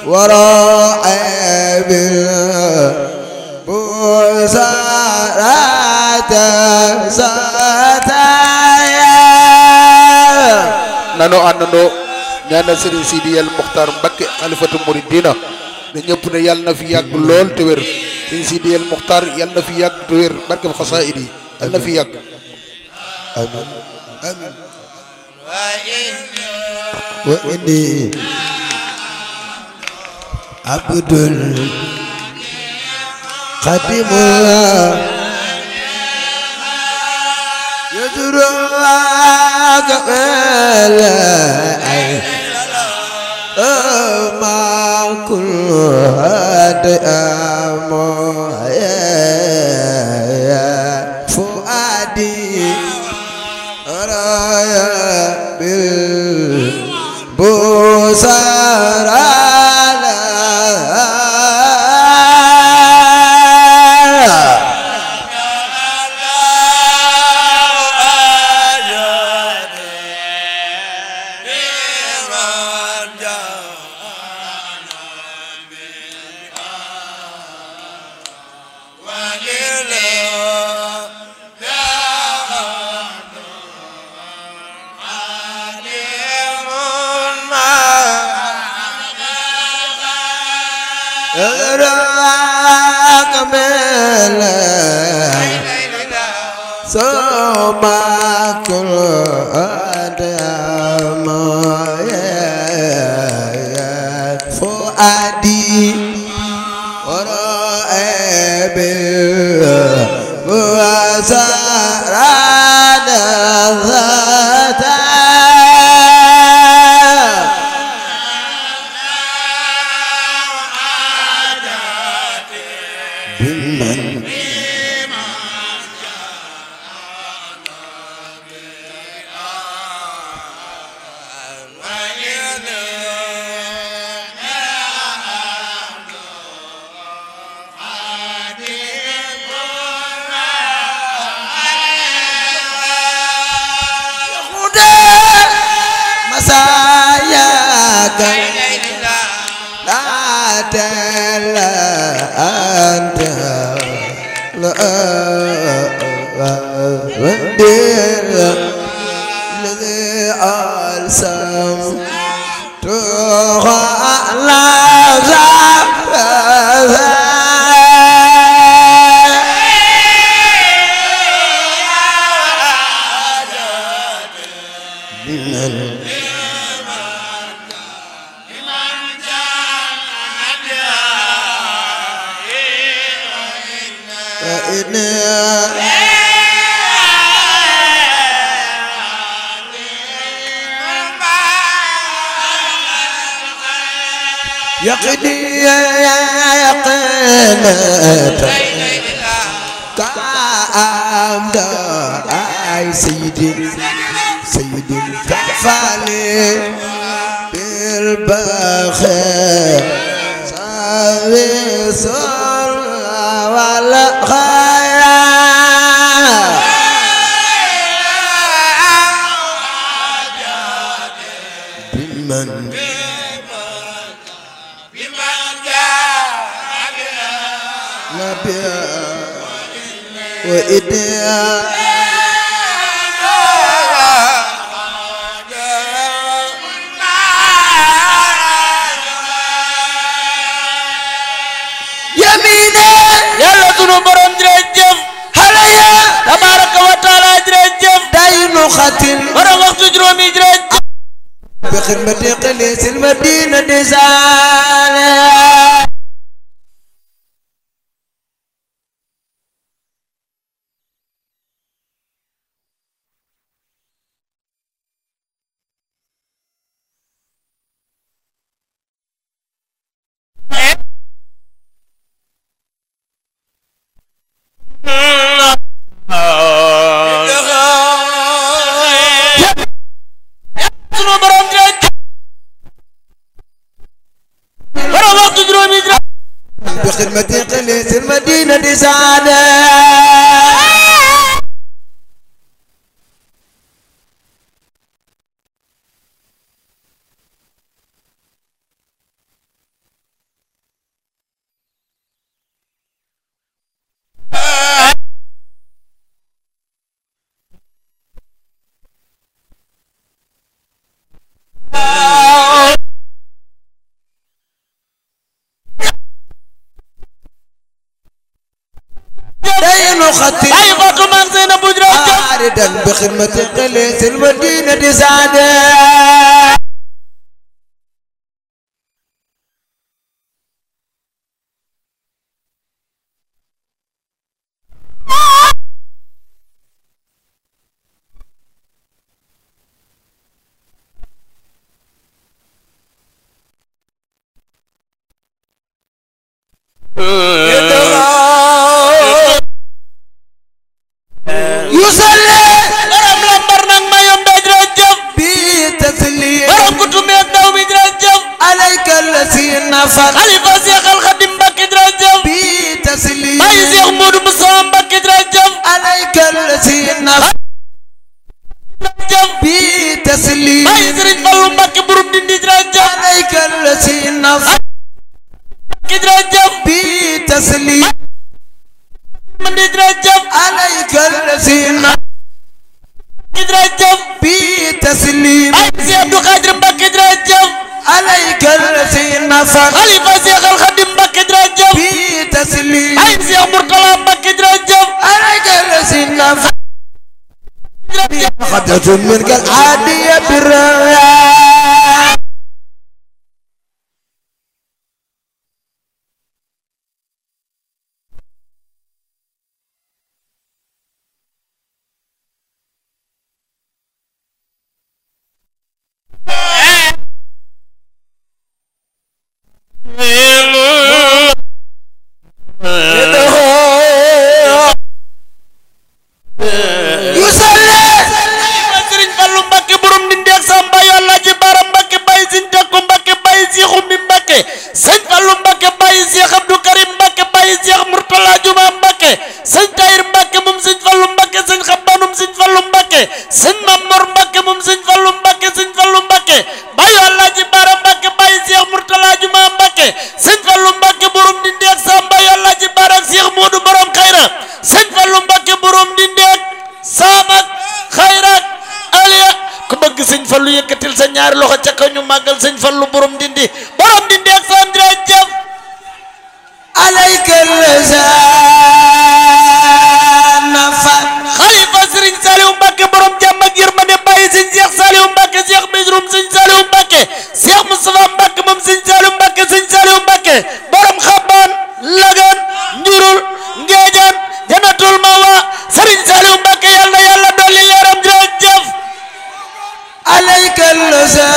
وراء بالبصارات ستايا nanu àndandoo ñaanal Serigne Sidi El Mokhtar Mbacké xalifatu muridina ne ñëpp ne yàlla na fi yàgg lool te wér Serigne Sidi El Mokhtar yàlla na fi yàgg te wér barkeb xasaayid yi yàlla na fi yàgg آمين آمين وإني عبد قديم يدرك ولا ما كل هذا يا فؤادي رايا بالبصر راك ملا سما كل أدم فؤادي وراء بالوزارة ذات بمن مساياك لا تلا أنت لا وندير الذي ألسم تغى لا من فإن يقضي يقينة كأمد أي سيدي سيدي كفالي بالبخير سوي سر والخير بمن نبي وإديا يمينه yàlla sunu borom jërëjëf هليا tabaraka wa taala jërëjëf دين ختم borom waxtu juróomi jërëjëf بخدمة قليس المدينة دزالة sunu borom jërëjëf borom waxtu juróomi jërëjëf بخدمة قليس المدينة دزالة خط bàyyi Fatou maam Seynabou jërëjëf عارضا بخدمة قليس المدينة سعادة يصلي borom lambar nag ma yombe jërëjëf بتسليم borom kutumi ak daw mi jërëjëf عليك الذي نفر xalifa Seex al Xadim Mbakke jërëjëf بتسليم bàyyi Seex Moodu Musaa Mbakke jërëjëf عليك الذي نفر jërëjëf بتسليم bàyyi Sëriñ Fallu Mbakke burum dindi jërëjëf عليك الذي نفر jërëjëf بتسليم mandi jërëjëf عليك الذي نفر jërëjëf بتسليم bàyyi Seex Abdu Xaadir Mbakke jërëjëf عليك الذي نفر xalifa Seex al Xadim Mbakke jërëjëf بتسليم bàyyi Seex Murtala Mbakke jërëjëf عليك الذي نفر jërëjëf خدت منك العادية بالرياء يصلي ma Sëriñ Fallu Mbakke borom dindi ak Samba Yàlla ji Bara Mbakke bàyyi Sëñ Takku Mbakke bàyyi Seex Ummi Mbakke Sëñ Fallu Mbakke bàyyi Seex Abdu Karim Mbakke bàyyi Seex Murtala Juma Mbakke Sëñ Tayir Mbakke moom Sëñ Fallu Mbakke Sëñ Xabbanum Sëñ Fallu Mbakke Sëñ Mamor Mbakke moom Sëñ Fallu Mbakke Sëñ Fallu Mbakke bàyyi Yàlla ji Bara Mbakke bàyyi Seex Murtala Juma Mbakke Sëñ Fallu Mbakke borom dindi ak Samba Yàlla ji Bara ak Seex Moodu borom Xayra Sëñ Fallu Mbakke borom dindi ak Saamak Xayrak aliya ku bëgg sëñ fallu yëkkatil sa ñaari loxo ca kaw ñu màggal sëñ fallu borom dindi borom dindi ak sam jërëjëf عليك الذي نفر xalifa sëriñ Saliou Mbacke borom jàmm ak yërmande bàyyi sëñ Cheikh Saliou Mbacke Cheikh Bisrum sëñ Saliou Mbacke Cheikh Moustapha Mbacke moom sëñ Saliou Mbacke sëñ Saliou Mbacke borom xabaan lagan njurul ngeejaan janatul mawa sëriñ Saliou Mbacke yàlla na yàlla dolli leeram jërëjëf عليك الذي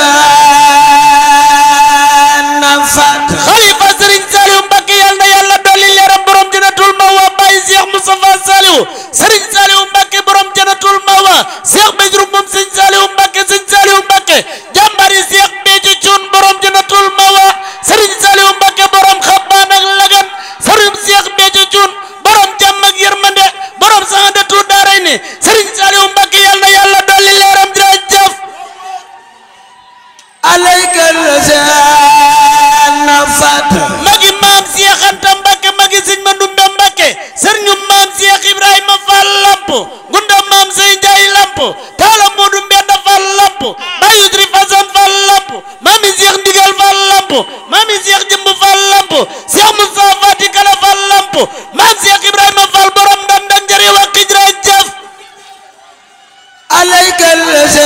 نفر xalifa sëriñ Saliou Mbacke yàlla na yàlla dolli leeram borom janatul mawa bàyyi Cheikh Moustapha Saliou sëriñ Saliou Mbacke borom janatul mawa Cheikh Béjru moom sëñ Saliou Mbacke sëñ Saliou Mbacke jàmbari Cheikh Béthio Thioune borom janatul mawa sëriñ Saliou Mbacke borom xabbaan ak lagan sëriñ Cheikh Béthio Thioune borom jàmm ak yërmande borom saxandatu daaray ni sëriñ Saliou Mbacke yàlla na yàlla dolli leeram jërëjëf عليك الذي نفر magi maam Cheikh Anta Mbacke magi sëñ Mandumbe Mbacke sëriñu maam Cheikh Ibrahima Fall Lamp gunda maam Sey Njaay Lamp taala Moodu Mbenda Fall Lamp bayu Tri Fasan Fall Lamp maami Cheikh Ndigal Fall Lamp maami Cheikh Jëmb Fall Lamp Cheikh Moussa Fati Kala Fall Lamp maam Cheikh Ibrahima Fall borom dandan jëri wa xijra jëf عليك الذي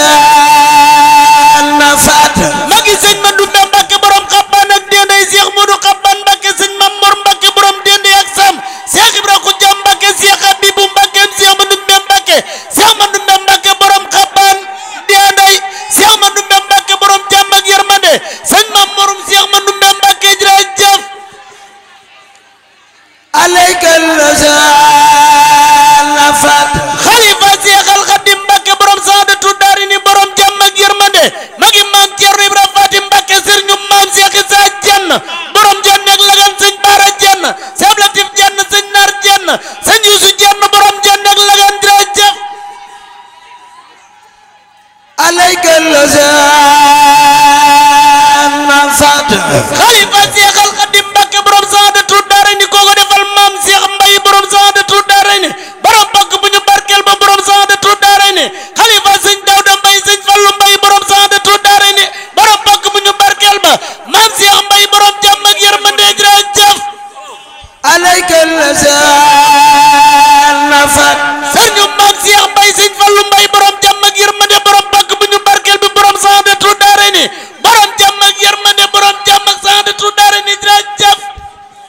نفر magi sëñ Mandumbe Mbacke borom xabbaan ak dénday Cheikh Modou xabbaan Mbacke sëñ Mamor Mbacke borom dénday ak sam Cheikh Ibra Khoudia Mbacke Cheikh Habibou Mbacke Cheikh Mandumbe Mbacke Cheikh Mandumbe Mbacke borom xabbaan dénday Cheikh Mandumbe Mbacke borom jàmm ak yërmande sëñ Mamorum Cheikh Mandumbe Mbacke jërëjëf عليك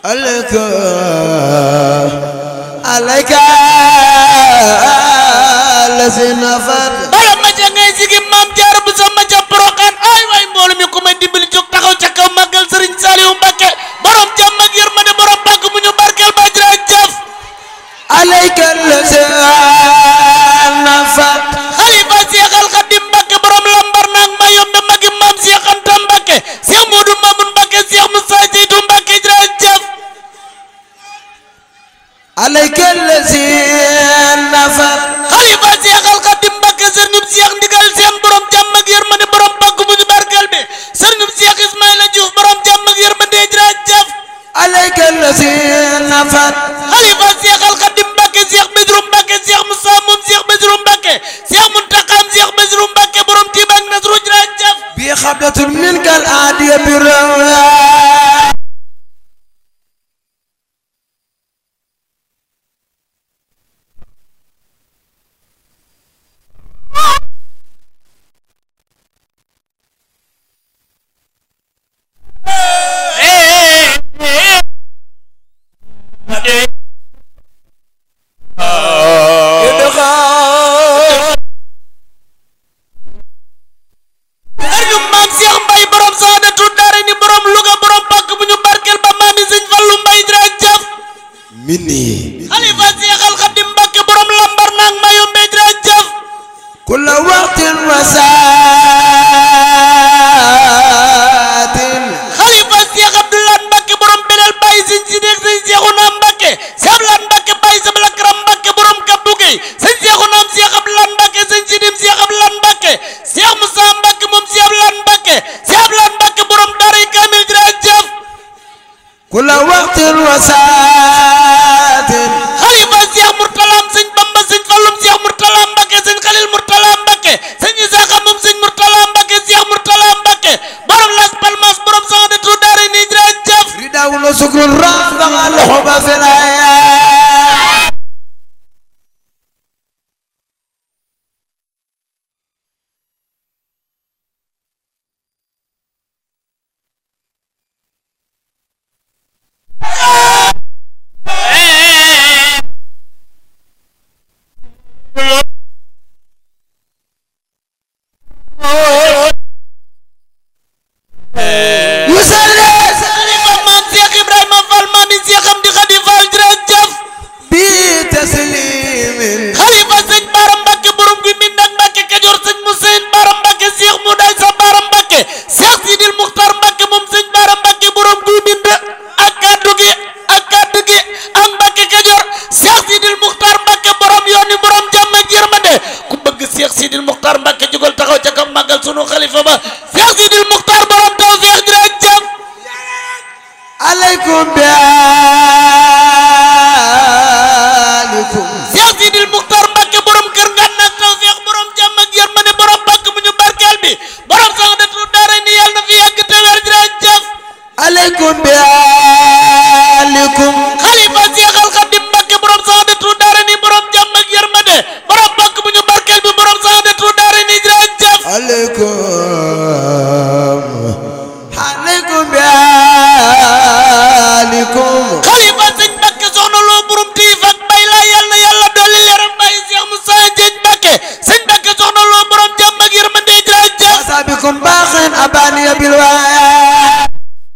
عليك عليك الذي نفر bala ma ca ngay sigi maam jaar bu sama ca poroxaan ay waay mboolu mi ku may dimbali jóg taxaw ca kaw màggal sëriñ Saliou Mbacke borom jàmm ak yërmande borom pàkk bu ñu barkeel ba jërëjëf عليك الذي نفر xalifa Seex al Xadim Mbacke borom lambar naag ma yombe magi maam Seex Anta Mbacke Seex Moodu Mamun Mbacke Seex Musaa Jeytu Mbacke jërëjëf عليك الذي نفر xalifa Seex al Xadim Mbacke sëriñub Seex ndigal seen borom jàmm ak yërmande borom pàkk bu ñu barkeel bi sëriñub Seex Ismaïla Diouf borom jàmm ak yërmande jërëjëf عليك الذي نفر xalifa Seex al Xadim Mbacke Seex Basiru Mbacke Seex Musaa moom Seex Basiru Mbacke Seex Muntaxam Seex Basiru Mbacke borom Tiiba ak Nasru jërëjëf بي خبلة منك العادية بالرواه sëriñu maam Seex Mbay borom saadatu daara ni borom Louga borom pàkk bu ñu barkeel ba maami sëñ Fallu Mbay jërëjëf مني xalifa Seex al Xadim Mbacke borom lambar naag ma yombe jërëjëf كل وقت وساعة xalifa Seex Abdoulaye Mbacke borom beneel Baye sëñ Sideek sëñ Seexuna Mbacke Seex Abdoulaye Mbacke Baye Sabla Karam Mbacke borom Kabdu Gey sëñ Seexuna am Seex Abdoulaye Mbacke sëñ Sidim Seex Abdoulaye Mbacke Seex Musa Mbacke moom Seex Abdoulaye Mbacke Seex Abdoulaye Mbacke borom Daaray Kamil jërëjëf كل وقت وساعة xalifa Seex Murtala am sëñ Bamba sëñ Fallum Seex Murtala Mbacke sëñ Xalil Murtala Mbacke sëñ Isaaxa moom sëñ Murtala Mbacke Seex Murtala Mbacke borom Las Palmas borom Saxadatu Daara ni jërëjëf ردا وشكر رافع الحب في الحياة يسلم xalifa maam Seex Ibrahima Fall maami Seexam di Xadi Fall jërëjëf بتسليم xalifa sëñ Baara Mbacke borom gi min nag Mbacke Kajoor sëñ Musayn Baara Mbacke Seex mu day sa Baara Mbacke Seex Sidil Muxtar Mbacke moom sëñ Baara Mbacke borom gi bind ak kaddu gi ak kaddu gi ak Mbacke Kajoor Seex Sidil Muxtar Mbacke borom yooni borom jàmm ak yërmande ku bëgg Seex Sidil Muxtar Mbacke jugal taxaw ca kam màggal sunu xalifa ba Seex Sidil Muxtar borom tawfeex jërëjëf عليكم بآلكم Seex Sidil Muxtar Mbacke borom kër nga nag tawfeex borom jàmm ak yërmande borom pàkk bu ñu barkeel bi borom sax datu daara ni yàlla na fi yàgg te wér jërëjëf عليكم بآلكم xalifa Seex al Xadim Mbacke borom sax datu daara ni borom jàmm ak yërmande borom pàkk bu ñu barkeel bi borom sax datu daara ni jërëjëf عليكم عليكم بآلكم xalifa sëñ Mbacke soxna loo borom tiif ak bay laa yàlla na yàlla dolli leeram bàyyi Seex Musaa Jeeñ Mbacke sëñ Mbacke soxna loo borom jàmm ak yërmande jërëjëf أصابكم باخ أباني بالوايا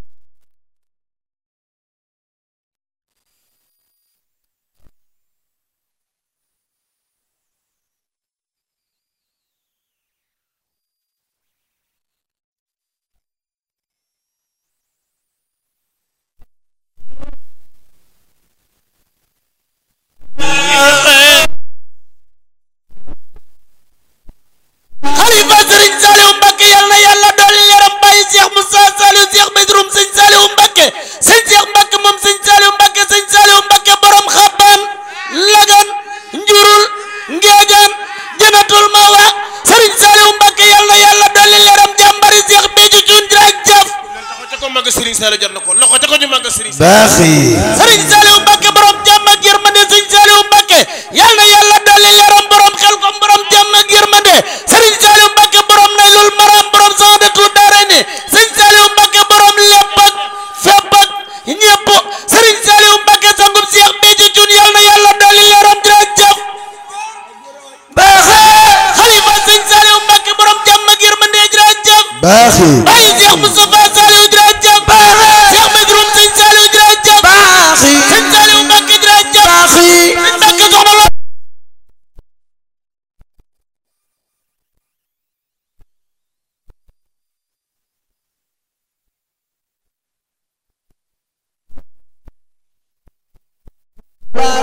xalifa sëriñ Saliou Mbacke yal na yàlla dolli leeram bàyyi Cheikh Moussa Saliou Cheikh Bedroum sëñ Saliou Mbacke sëñ Cheikh Mbacke moom sëñ Saliou Mbacke sëñ Saliou Mbacke borom xabbaan lagan njurul ngeejaan jënatul mawa sëriñ Saliou Mbacke yal na yàlla dolli leeram jàmbari Cheikh Béthio Thioune jërëjëf loxo ca ko màgg Serigne Saliou jar na ko loxo ca ko ñu màgg Serigne باخي sëriñ Saliou Mbacke borom jàmm ak yërmande sëñ Saliou Mbacke yal na yàlla dolli leeram borom xel kom borom jàmm ak yërmande sëriñ Saliou Mbacke borom naylul maram borom saadatu daare ni sëñ Saliou Mbacke borom lépp ak fépp ak ñëpp sëriñ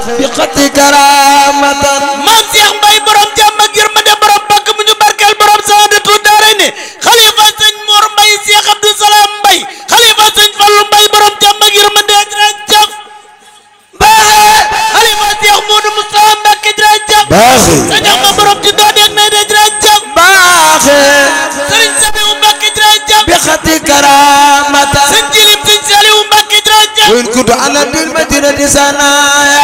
بخط كرامة maam Cheikh Mbaye borom jàmm ak yërmande borom bakk bu ñu barkeel borom saadatu daare ne xalifa sëñ Mor Mbaye Cheikh Abdou Salam Mbaye xalifa sëñ Fallou Mbaye borom jàmm ak yërmande jërëjëf baaxe xalifa Cheikh Modou Moustapha Mbacké jërëjëf baaxe sa ñax ma borom ci doon yeeg nay de jërëjëf baaxe Serigne Sabiou Mbacké jërëjëf بخط كرامة sëñ Jilim sëñ Saliou Mbacké jërëjëf وإن كنت على بالمدينة سنايا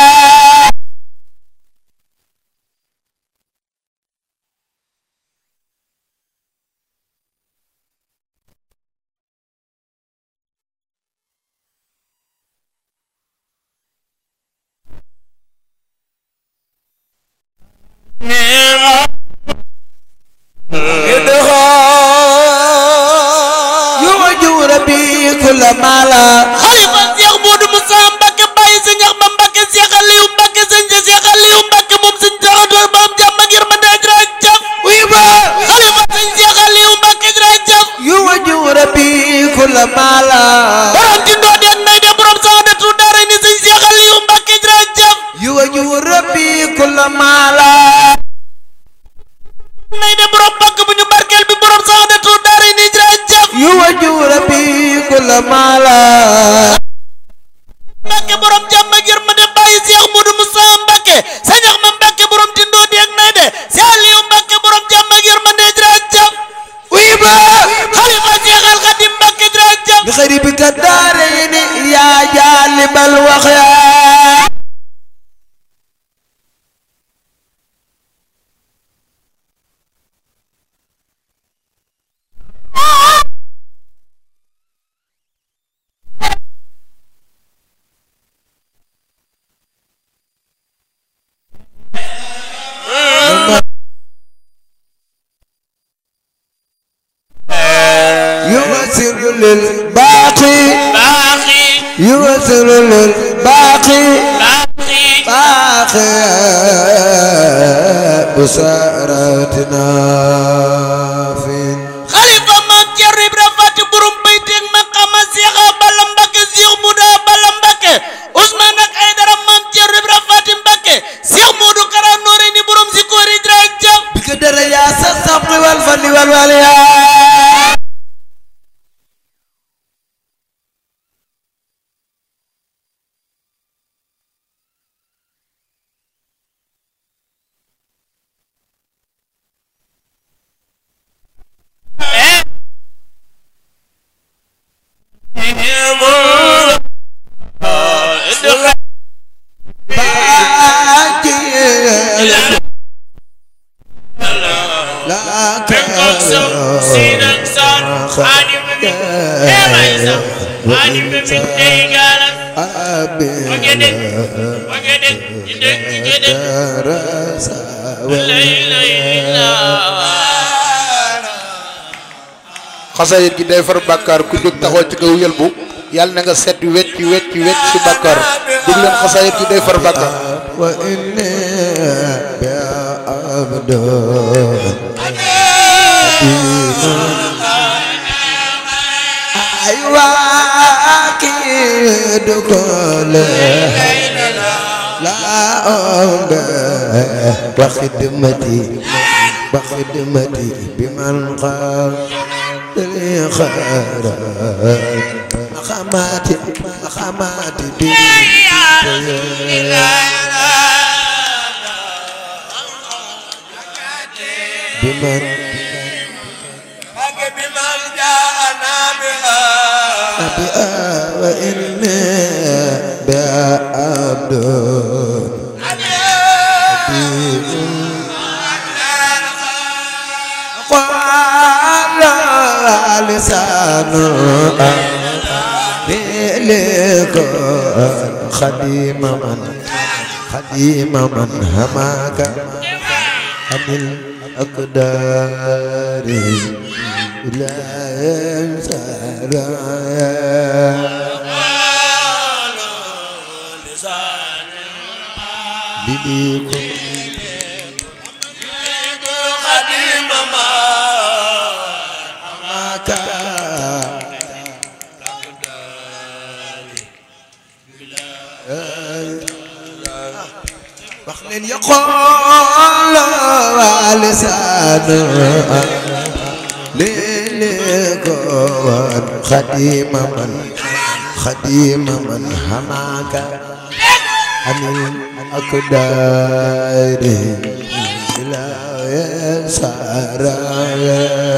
يوجه ربي كل مالا xalifa Cheikh Modou Moussa Mbacké Baye sëñ Axma Mbacké Cheikh Aliou Mbacké sëñ Cheikh Aliou Mbacké moom sëñ Taxadoor borom jàmm ak yërmande jërëjëf ويبا xalifa sëñ Cheikh Aliou Mbacké jërëjëf يوجه ربي كل مالا borom ci ndoo deen nay de borom saadatu daara ni sëñ Cheikh Aliou Mbacké jërëjëf يوجه ربي كل مالا nay de borom bakk bu ñu barkeel bi borom saadatu daara ni jërëjëf يوجه ربي كل مالا Mbacké borom jàmm ak yërmande Baye Cheikh Modou Moussa Mbacké sëñ Axma Mbacké borom ci ndoo deen nay de Cheikh Aliou Mbacké borom jàmm ak yërmande jërëjëf ويبا xalifa Cheikh Al Khadim Mbacké jërëjëf بخريبك الدارين يا جالب الوخيا يوسر للباقي باقي يوسر للباقي باقي باقي بسارتنا في xalifa maam Thierno Ibra Fati borom bayteeg maqama Cheikh Balla Mbacké Cheikh Mouda Balla Mbacké Ousmane ak Aydara maam Thierno Ibra Fati Mbacké Cheikh Modou Kara Nooré ni borom si koori jërëjëf بقدر يا الصبر والفن والوليا xasayit gi day far bàkkaar ku jóg taxaw ci kaw yëlbu yàlla na nga set wecc wecc wecc si bàkkaar dégg leen xasayit gi day far bàkkaar وإني بعبد أيوة أكيد كل لا أمبه وخدمتي وخدمتي بمن قال لي خير مخاماتي مخاماتي بي بمن بها وإني بها عبد قال لسان لك خديم من خديم من هماك عن الأقدار لا ينسى رايا بليكم معك wax leen yaqool waa lisaanu léeg-léeg ko woon xadima man xadima man xamaaka anil ak daari ilaaye saaraaya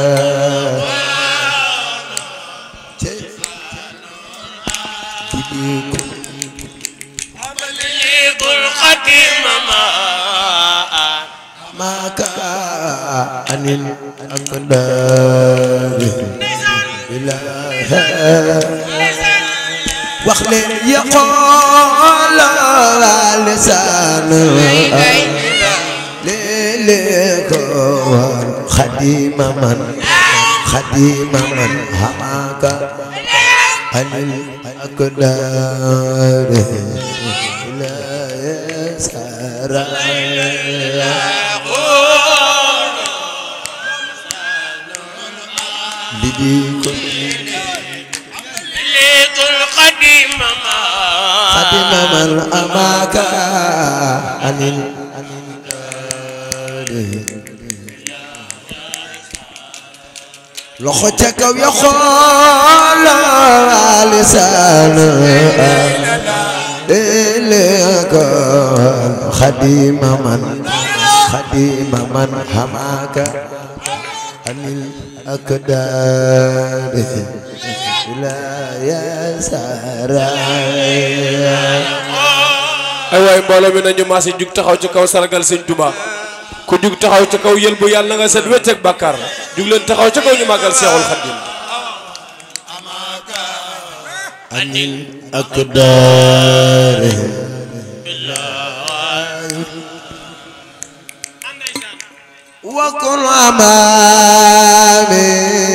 maaka anil ak daari ilaaye wax leen yaqool lisaan léeg-léeg ko woon xadima man xadima man xamaaka anil ak daari ilaaye saaraaya lidi ko xadima man amaaka anil loxo ca kaw ya xool lisaan léeg-léeg ko xadima man xadima man amaaka anil ak daari ilaaye saaraaya ay waay mbooloo mi nañu maasi jug taxaw ci kaw sargal sëñ Tuba ku jug taxaw ci kaw yël bu yàlla na nga set wecc ak bàkkaar jug leen taxaw ci kaw ñu màggal Seexul Xaddim anil ak daari wakun amaami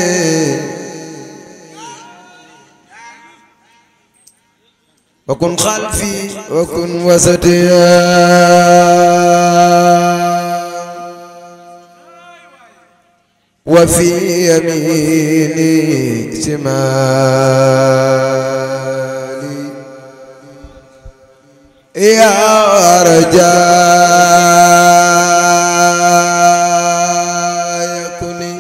wakun xalfi wakun wasatiya wa fi yamini simali ya rajaya kuni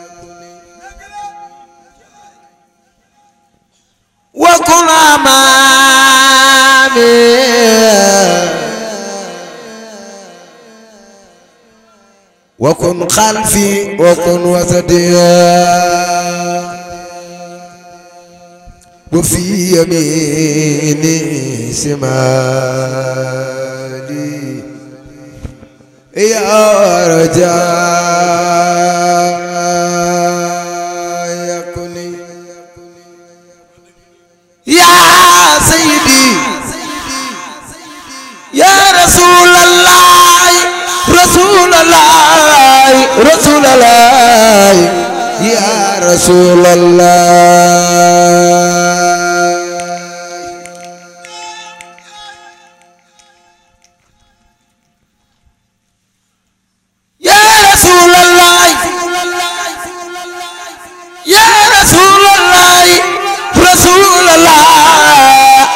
wa kun amami wa kun khalfi wa kun wasatiya wa fi yamini simali يا رجاء كوني يا سيدي يا رسول الله رسول الله رسول الله يا رسول الله يا رسول الله يا رسول الله رسول الله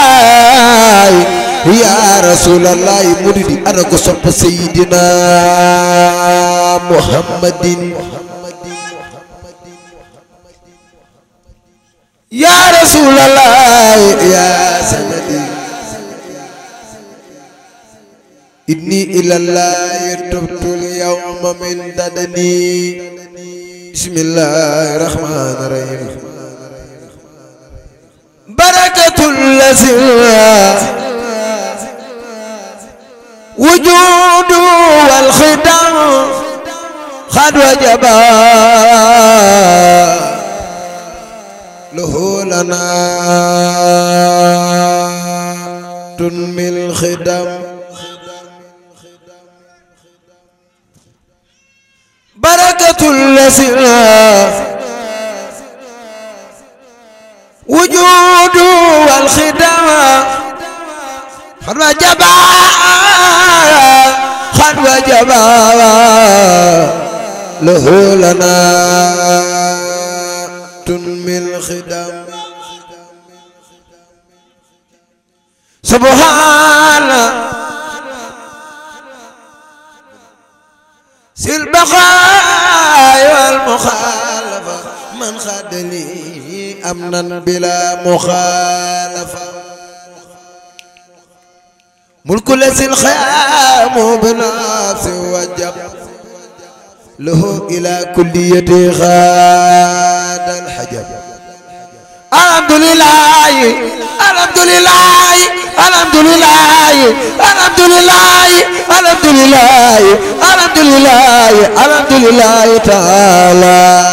يا رسول الله مريدي أنا قصب سيدنا محمد يا رسول الله يا سندي إني إلى الله تبت اليوم من ددني بسم الله الرحمن الرحيم بركة الذي وجود والخدم قد وجبا له لنا تنمي الخدم بركة الذي وجود والخدمة قد وجبا قد وجبا له لنا تنمي الخدم سبحان بالبقاء والمخالفة من خاد لي أمنا بلا مخالفة ملك لسي الخيام بنفس وجب له إلى كلية خاد الحجب الحمد لله الحمد لله الحمد لله الحمد لله الحمد لله الحمد لله الحمد لله تعالى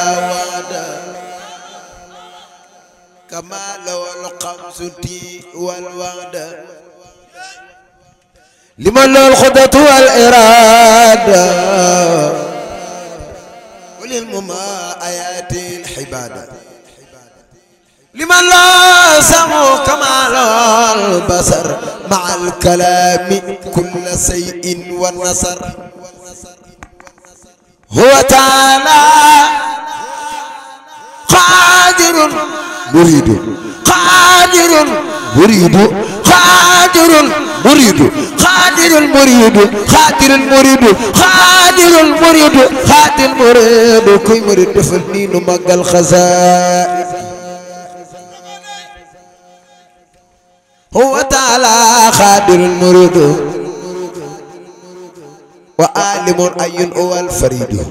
كما لو القمس والوعد لمن له الخطة والإرادة وللمما آيات الحبادة لمن لا سمو كمال البصر مع الكلام كل شيء والنصر هو تعالى قادر مريد قادر مريد قادر مريد قادر المريد قادر المريد قادر المريد قادر المريد كي مريد فنين مقى الخزائن هو تعالى خادر المريد وعالم أي هو الفريد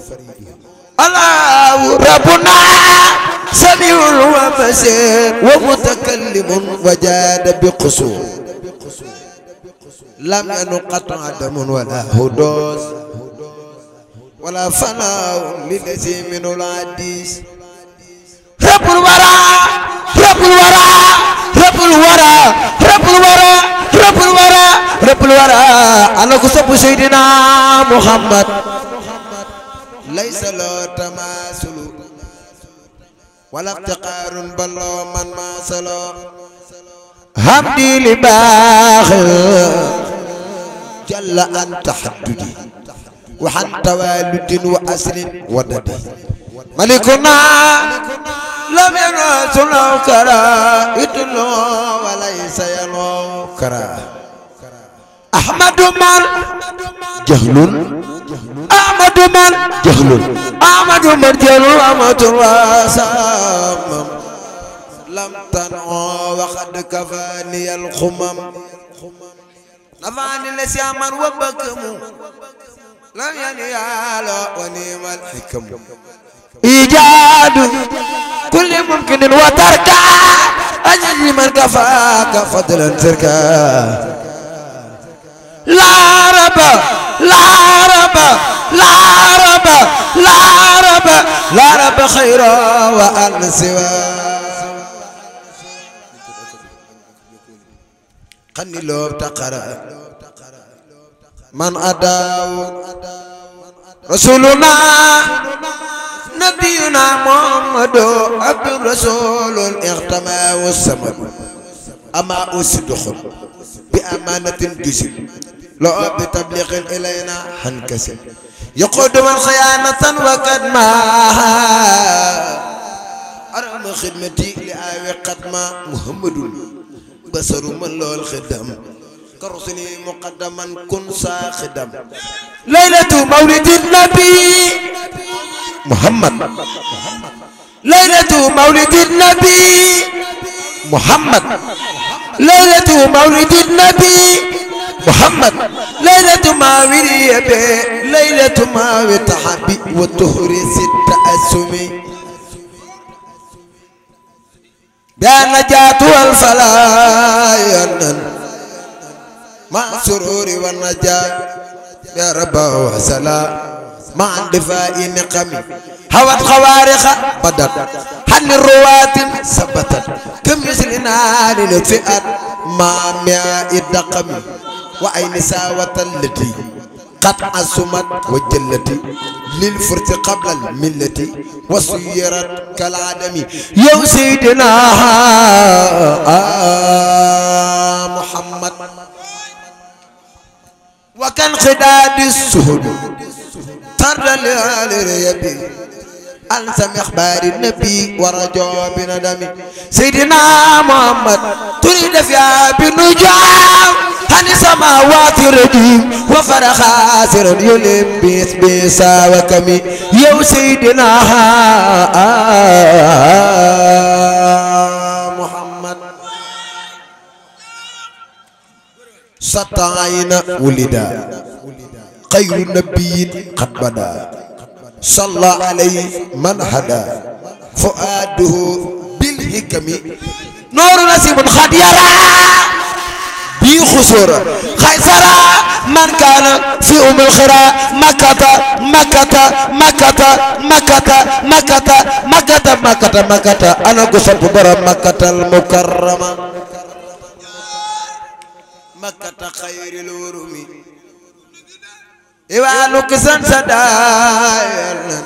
الله ربنا سميع وبصير ومتكلم وجاد بقصور لم ينقطع عدم ولا هدوس ولا فناء للذي من العديس رب الورى رب الورى رب الورى رب الورى رب الورى رب الورى أنا كسب سيدنا محمد ليس له تماثل ولا افتقار بل من ما سلو همدي لباخر جل عن تحددي وعن توالد وأسر ودد ملكنا لم ينس له كرا يدلو وليس يلو كرا أحمد من جهل أحمد من جهل أحمد من جهل أحمد واسام لم تنعو وقد كفاني الخمم نفعني لسياما وبكم لم ينيال ونيم الحكم إيجاد كل ممكن وترك أجل من كفاك فضلا تركا لا رب لا رب لا رب لا رب لا رب خير وأن سواه خني لو تقرا من أداو رسولنا نبينا محمد عبد الرسول اغتمى والسمد أما أصدق بأمانة جسد لو بتبليغ إلينا حنكسب يقود من خيانة وكدما أرم خدمتي لآوي قدما محمد بصر من له الخدم كرسلي مقدما كن ساخدم ليلة مولد النبي محمد ليلة مولد النبي محمد ليلة مولد النبي محمد ليلة ما وريبي ليلة ما وتحبي وتهري ست أسمي بالنجاة والفلاح مع سرور والنجاة يا رب وسلام مع اندفاع نقمي هوت خوارق بدت حل الروات ثبتت كمثل نار لطفئت مع ماء الدقم وأين ساوة التي قد عصمت وجلت للفرس قبل الملة وصيرت كالعدم يا سيدنا آه محمد وكان خداد السهد طرد للريبي ألزم إخبار النبي ورجو بندم سيدنا محمد تريد فيها بنجام عن السماوات الرجيم وفر خاسر يلم بيس بيسا وكمي يا سيدنا محمد سطعين ولدا خير النبي قد بدا صلى عليه من هدى فؤاده بالحكم نور نسيب قد يرى بي خسورة خيسرة من كان في أم الخرى مكة مكة مكة مكة مكة مكة مكة مكة أنا قصب برا مكة المكرمة مكة خير الورم إيوانو كسان سدايا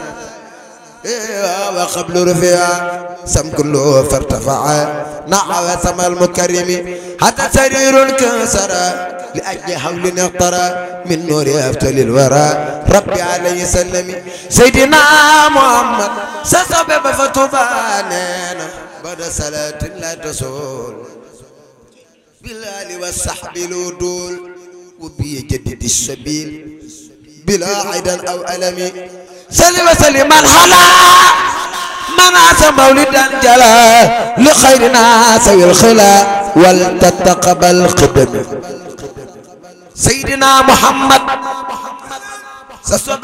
وقبل رفيع سم كله فارتفع نحو سما المكرم حتى سرير كسر لأجل حول اقترى من نور أفتل الورى ربي عليه سلم سيدنا محمد سسبب فتبانينا بعد صلاة لا تسول بالآل والصحب الودول وبيجدد السبيل بلا عيدا أو ألم سلم وسلم من خلا من عسى مولدا جلا لخيرنا سوي الخلا ولتتقبل قدم سيدنا محمد